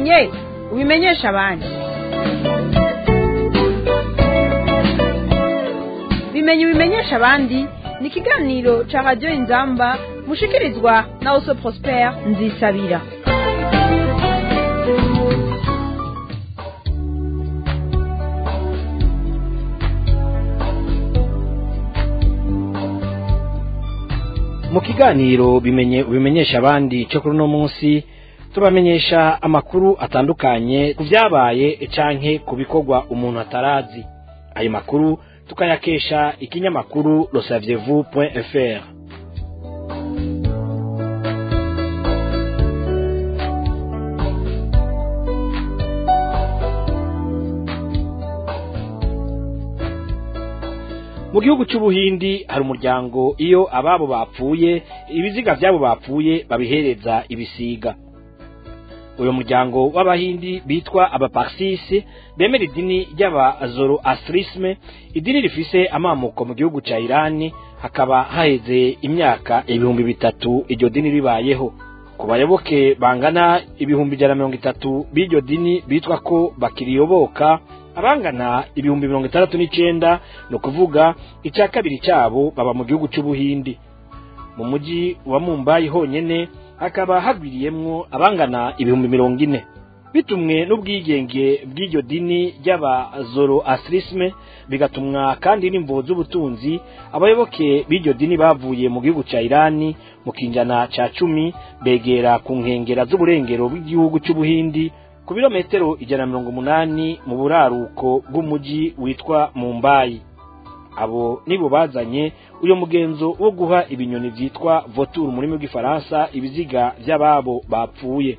bimenye ubimenyesha abandi bimenye ubimenyesha abandi ni ikiganiro ca radiyo inzamba mushikirizwa na oso prospere nzisabira mu kiganiro bimenye ubimenyesha abandi cyo kuri uno munsi tubamenyesha amakuru atandukanye ku byabaye canke ku bikorwa umuntu atarazi ayo makuru tukayakesha ikinyamakuru losavyevou fr mu gihugu cy'ubuhindi hari umuryango iyo ababo bapfuye ibiziga byabo bapfuye babihereza ibisiga uyu muryango w'abahindi bitwa abaparsisi bemera idini ry'abazoroastrisme idini rifise amamuko mu gihugu cya irani hakaba haheze imyaka ibihumbi bitatu iryo dini ribayeho ku bayoboke bangana ibihumbi ijana na mirongo itatu b'iryo dini bitwa ko bakiriyoboka abangana ibihumbi mirongo itandatu n'icenda ni ukuvuga icya kabiri cyabo baba mu gihugu cy'ubuhindi mu mujyi wa mumbayi honyene hakaba hagwiriyemwo abangana ibihumbi mirongo ine bitumwe n'ubwigenge bw'iryo dini ry'abazoroastrisme bigatumwa kandi n'imvo z'ubutunzi abayoboke b'iryo dini bavuye mu gihugu cya irani mu kinjana ca cumi begera ku nkengera z'uburengero bw'igihugu cy'ubuhindi ku birometero ijana na mirongo umunani mu buraruko bw'umujyi witwa mumbayi abo nibo bazanye uyo mugenzo wo guha ibinyoni vyitwa voture mu rurimi rw'ifaransa ibiziga vy'ababo bapfuye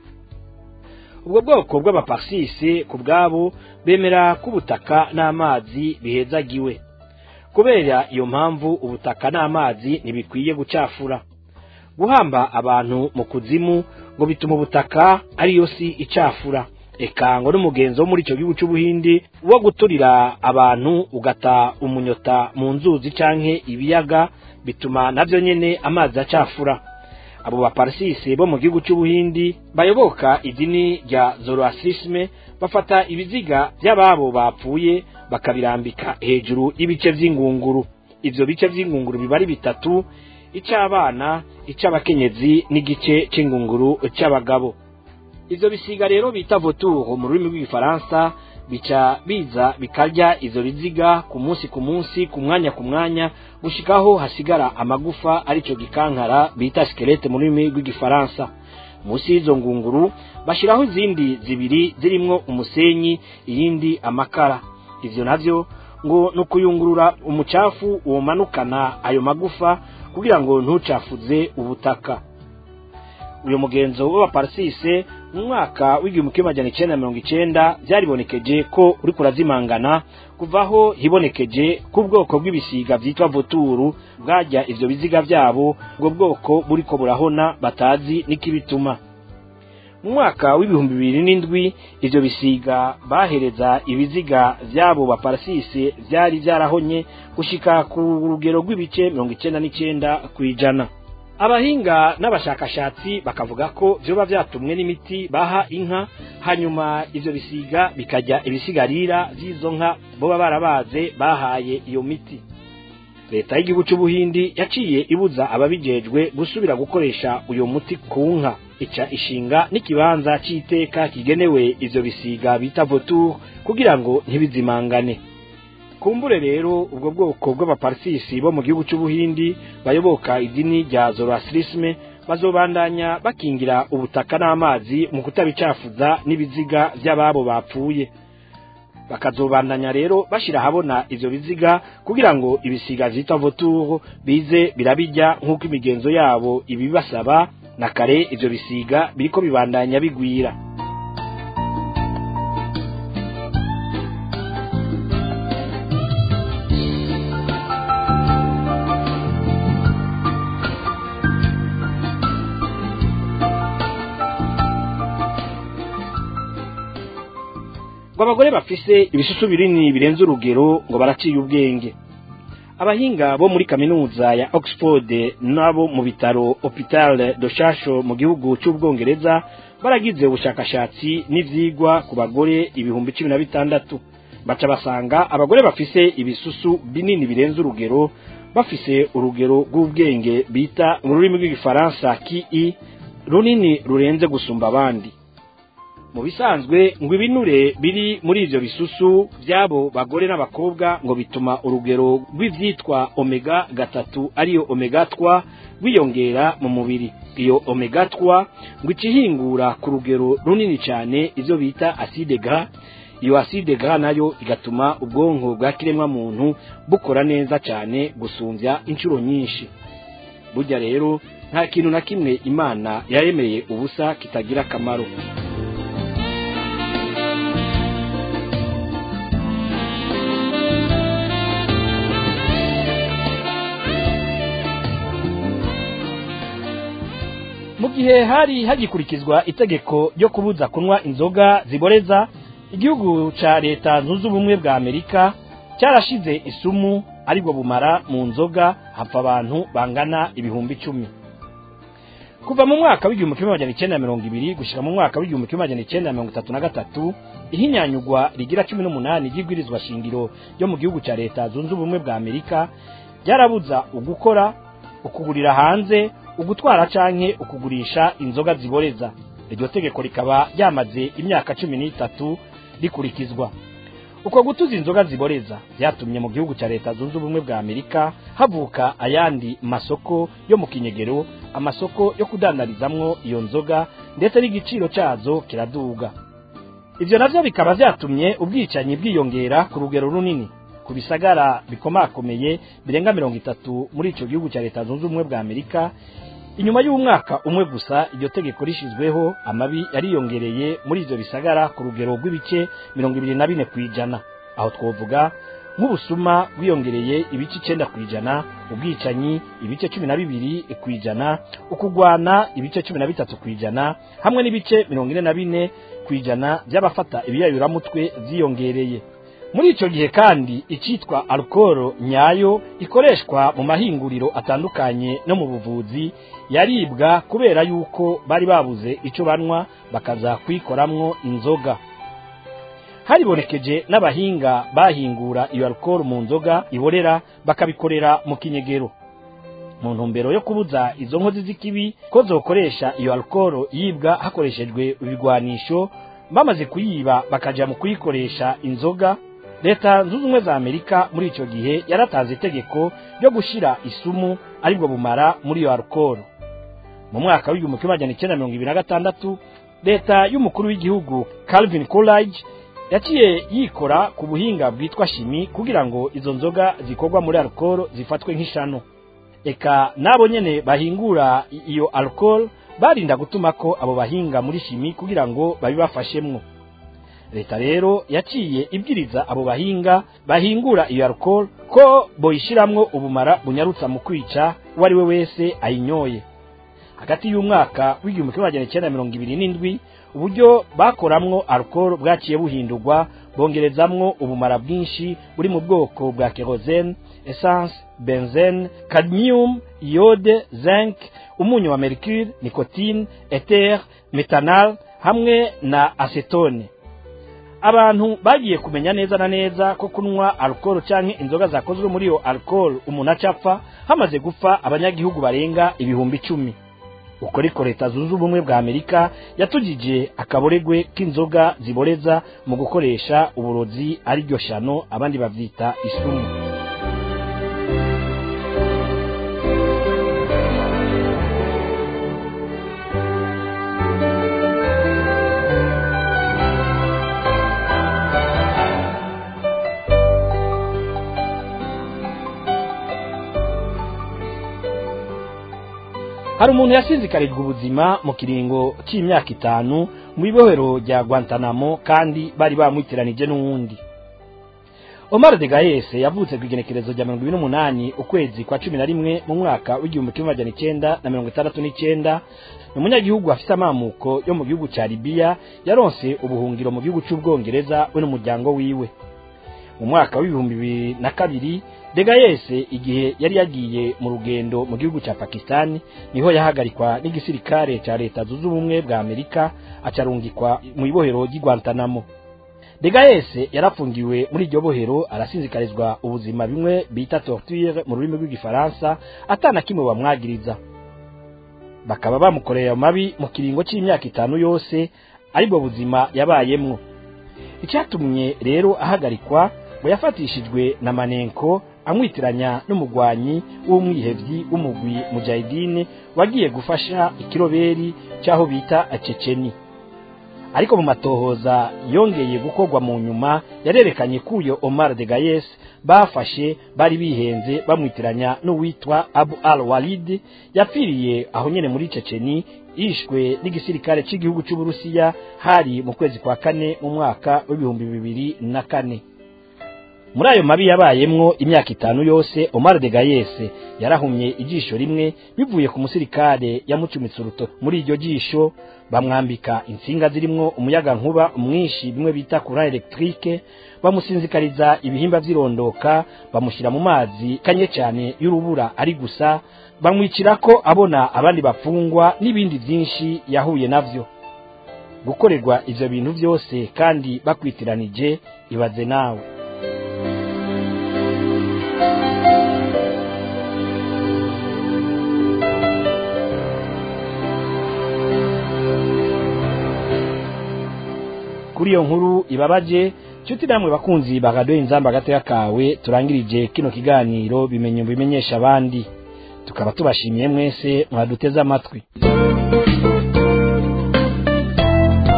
ubwo bwoko bw'abaparsisi ku bwabo bemera ko ubutaka n'amazi bihezagiwe kubera iyo mpamvu ubutaka n'amazi ntibikwiye gucafura guhamba abantu mu kuzimu ngo bituma ubutaka ariyo si icafura eka ngo n'umugenzo wo muri icyo gihugu cy'ubuhindi wo guturira abantu ugata umunyota mu nzuzi canke ibiyaga bituma navyo nyene amazi acafura abo baparsisi bo mu gihugu cy'ubuhindi bayoboka idini rya zoroastrisme bafata ibiziga by'ababo bapfuye bakabirambika hejuru y'ibice vy'ingunguru ivyo bice vy'ingunguru biba ari bitatu ic'abana ic'abakenyezi n'igice c'ingunguru c'abagabo ivyo bisiga rero bita voture mu rurimi rw'igifaransa bica biza bikarya izo biziga ku munsi ku munsi ku mwanya ku mwanya gushikaho hasigara amagufa arico gikankara bita skelete mu rurimi rw'igifaransa munsi y'izo ngunguru bashiraho izindi zibiri zirimwo umusenyi iyindi amakara ivyo navyo ngo ni ukuyungurura umucafu womanukana ayo magufa kugira ngo ntucafuze ubutaka uyu mugenzo w'abaparsise mu mwaka w'igihumbi kimwe majana icenda na mirongo icenda vyaribonekeje ko uriko urazimangana kuvaho hibonekeje ko ubwoko bw'ibisiga vyitwa voturu bwarya ivyo biziga vyabo ubwo bwoko buriko burahona batazi n'ikibituma mu mwaka w'ibihumbi bibiri n'indwi ivyo bisiga bahereza ibiziga vy'abo baparsise vyari vyarahonye gushika ku rugero rw'ibice mirongo icenda n'icenda kw'ijana abahinga n'abashakashatsi bakavuga ko vyoba vyatumwe n'imiti baha inka hanyuma ivyo bisiga bikarya ibisigarira vy'izo nka boba barabaze bahaye iyo miti leta y'igihugu c'ubuhindi yaciye ibuza ababijejwe gusubira gukoresha uyo muti ku nka ica ishinga n'ikibanza c'iteka kigenewe ivyo bisiga bita voture kugira ngo ntibizimangane kumbure rero ubwo bwoko bw'abaparsisi bo mu gihugu cy'ubuhindi bayoboka idini rya zoroastrisme bazobandanya bakingira ubutaka n'amazi mu kutabicafuza n'ibiziga by'ababo bapfuye bakazobandanya rero bashira habona ivyo biziga kugira ngo ibisiga vyitwa voture bize birabijya nk'uko imigenzo yabo ibibasaba na kare ivyo bisiga biriko bibandanya bigwira ngo abagore bafise ibisusu binini birenze urugero ngo baraciye ubwenge abahinga bo muri kaminuza ya oxford n'abo mu bitaro hopital de shasho mu gihugu cy'ubwongereza baragize ubushakashatsi n'ivyigwa ku bagore ibihumbi cumi na bitandatu baca basanga abagore bafise ibisusu binini birenze urugero bafise urugero rw'ubwenge bita mu rurimi rw'igifaransa ki runini rurenze gusumba abandi mu bisanzwe ngo ibinure biri muri ivyo bisusu vy'abo bagore n'abakobwa ngo bituma urugero rw'ivyitwa omega gatatu ariyo omega twa rwiyongera mu mubiri iyo omega twa ngo icihingura ku rugero runini cyane ivyo bita acide gras iyo acide gras nayo igatuma ubwonko bwa kiremwa muntu bukora neza cyane gusumvya inshuro nyinshi burya rero nta kintu na kimwe imana yaremeye ubusa kitagira akamaro mu gihe hari hagikurikizwa itegeko ryo kubuza kunywa inzoga ziboreza igihugu ca leta zunze ubumwe bwa amerika cyarashize isumu aribwo bumara mu nzoga hapfa abantu bangana ibihumbi icumi kuva mu mwaka w'igihumbi kimwe magana icyenda na mirongo ibiri gushika mu mwaka w'igihumbi kimwe magana icyenda na mirongo itatu na gatatu ihinyanyugwa rigira cumi n'umunani ry'ibwirizwa shingiro ryo mu gihugu ca leta zunze ubumwe bwa amerika ryarabuza ugukora ukugurira hanze ugutwara canke ukugurisha inzoga ziboreza iryo tegeko rikaba ryamaze imyaka cumi n'itatu rikurikizwa uko gutuza inzoga ziboreza byatumye mu gihugu cya leta zunze ubumwe bwa amerika havuka ayandi masoko yo mu kinyegero amasoko yo kudandarizamwo iyo nzoga ndetse n'igiciro cyazo kiraduga ivyo navyo bikaba vyatumye ubwicanyi bwiyongera ku rugero runini ku bisagara bikomakomeye birenga mirongo itatu muri ico gihugu cya leta zunze ubumwe bwa amerika inyuma y'umwaka umwe gusa iryo tegeko rishizweho amabi yariyongereye muri ivyo bisagara ku rugero rw'ibice mirongo ibiri na bine kw'ijana aho twovuga nk'ubusuma bwiyongereye ibice icenda kw'ijana ubwicanyi ibice cumi na bibiri kw'ijana ukugwana ibice cumi na bitatu kw'ijana hamwe n'ibice mirongo ine na bine kw'ijana by'abafata ibiyayuramutwe vyiyongereye muri ico gihe kandi icitwa alukoro nyayo ikoreshwa mu mahinguriro atandukanye no mu buvuzi yaribwa kubera yuko bari babuze ico banywa bakaza kuyikoramwo inzoga haribonekeje n'abahinga bahingura iyo alukoro mu nzoga iborera bakabikorera mu kinyegero mu ntumbero yo kubuza izo nkozi z'ikibi ko zokoresha iyo alukoro yibwa hakoreshejwe ibigwanisho bamaze kuyiba bakaja mu kuyikoresha inzoga leta zunze ubumwe za amerika muri icyo gihe yaratanze itegeko ryo gushyira isumu aribwo bumara muri iyo alukoro mu mwaka w'igihumbi kimwe magana icyenda mirongo ibiri na gatandatu leta y'umukuru w'igihugu calvin coolidge yaciye yikora ku buhinga bwitwa shimi kugira ngo izo nzoga zikorwa muri alukoro zifatwe nk'ishano eka n'abo nyene bahingura iyo alukoro barinda gutuma ko abo bahinga muri shimi kugira ngo babibafashemwo leta rero yaciye ibwiriza abo bahinga bahingura iyo alcohol ko boyishiramwo ubumara bunyarutsa mu kwica uwo ari we wese ayinyoye hagati y'umwaka w'igihumbi kimwe magana icyenda mirongo ibiri n'indwi uburyo bakoramwo alcohol bwaciye buhindurwa bongerezamwo ubumara bwinshi buri mu bwoko bwa kerosene essence benzene cadmium iode zinc umunyu wa mercure nicotine ether metanal hamwe na acetone abantu bagiye kumenya neza na neza ko kunywa alcohol canke inzoga zakozwe muri iyo alcohol umuntu acapfa hamaze gupfa abanyagihugu barenga ibihumbi icumi uko ariko leta zunze ubumwe bwa amerika yatugije akaboregwe k'inzoga ziboreza mu gukoresha uburozi ariryo shano abandi bavyita isumu hari umuntu yasizikarijwe ubuzima mu kiringo cy'imyaka itanu mu ibohero rya Guantanamo kandi bari bamwitiranije n'uwundi Omar de Gaes yavutse ku igenekerezo rya mirongo ibiri n'umunani ukwezi kwa cumi na rimwe mu mwaka w'igihumbi kimwe magana icyenda na mirongo itandatu n'icyenda ni umunyagihugu afite amamuko yo mu gihugu cya Libya yaronse ubuhungiro mu gihugu cy'ubwongereza we n'umuryango wiwe mu mwaka w'ibihumbi bibiri na kabiri degayese igihe yari yagiye mu rugendo mu gihugu cya pakisitani niho yahagarikwa n'igisirikare cya leta zunze ubumwe bwa amerika acarungikwa mu ibohero ry'i guantanamo degayese yarafungiwe muri iryo bohero arasinzikarizwa ubuzima bimwe bita torture mu rurimi rw'igifaransa atana kimwe bamwagiriza bakaba bamukoreye mabi mu kiringo cy'imyaka itanu yose aribwo buzima yabayemwo icyatumye rero ahagarikwa ngo yafatishijwe na manenko amwitiranya n'umugwanyi w'umwihevyi w'umugwi mujahidine wagiye gufasha ikiroberi cy'aho bita aceceni ariko mu matohoza yongeye gukorwa mu nyuma yarerekanye ko uyo Omar de Gayes bafashe bari bihenze bamwitiranya n'uwitwa Abu al Walid yapfiriye aho nyene muri Ceceni yishwe n'igisirikare cy'igihugu cy'Uburusiya hari mu kwezi kwa kane mu mwaka w'ibihumbi bibiri na kane muri ayo mabi yabayemwo imyaka itanu yose Omar de Gayes yarahumye ijisho rimwe bivuye ku musirikare yamucumitse uruto muri iryo jisho bamwambika insinga zirimwo umuyaga nkuba mwinshi bimwe bita courant electrique bamusinzikariza ibihimba vy'irondoka bamushyira mu mazi kanye cyane y'urubura ari gusa bamwicira ko abona abandi bafungwa n'ibindi byinshi yahuye navyo gukorerwa ivyo bintu byose kandi bakwitiranije ibaze nawe kuri iyo nkuru ibabaje nshuti namwe bakunzi bagadoye inzamba gatoya kawe turangirije kino kiganiro bimenye bimenyesha abandi tukaba tubashimiye mwese mwaduteze amatwi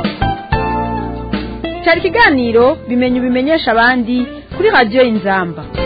cyari ikiganiro bimenye bimenyesha abandi kuri radiyo inzamba